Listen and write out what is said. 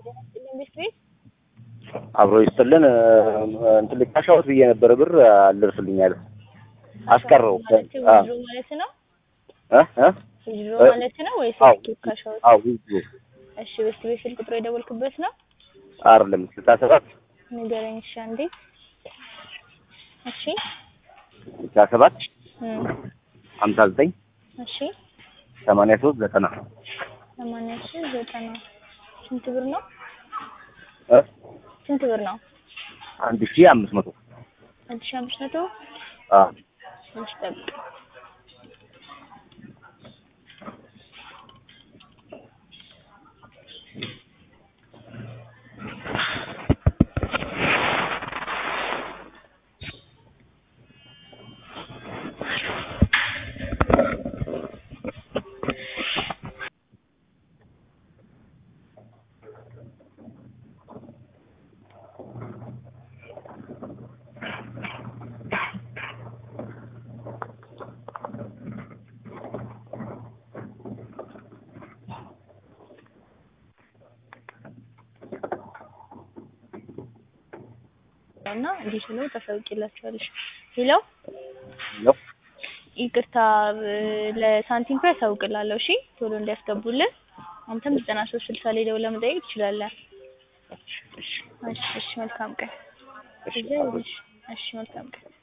ቤት ቤት አብሮ ይስጥልን። እንትን ልካሻውት ብዬ ነበረ ብር አልደርስልኝ አለ አስቀረው። ማለት አ ዊዝድሮ ማለት ነው እ እ ዊዝድሮ ማለት ነው ወይስ አዎ ካሻውት? አዎ ዊዝድሮ እሺ ቤት ቤት ስልክ ቁጥሩ የደወልክበት ነው? አይደለም ስልሳ ሰባት ንገረኝ እሺ አንዴ። እሺ ስልሳ ሰባት እም ሀምሳ ዘጠኝ እሺ ሰማንያ ሶስት ዘጠና ሰማንያ ሺህ ዘጠና ስንት ብር ነው? እ ስንት ብር ነው? አንድ ሺህ አምስት መቶ አንድ ሺህ አምስት መቶ አ ትንሽ ጠብቅ። እና እንዲህ ስለው ታሳውቂላችኋለሽ። ሄሎ ነው ይቅርታ ብ- ለሳንቲም ፕራይስ አሳውቅላለሁ። እሺ ቶሎ እንዲያስገቡልን። አንተም ዘጠና ሶስት ስልሳ ላይ ደውለህ መጠየቅ ትችላለህ። እሺ እሺ መልካም ቀን። እሺ እሺ መልካም ቀን።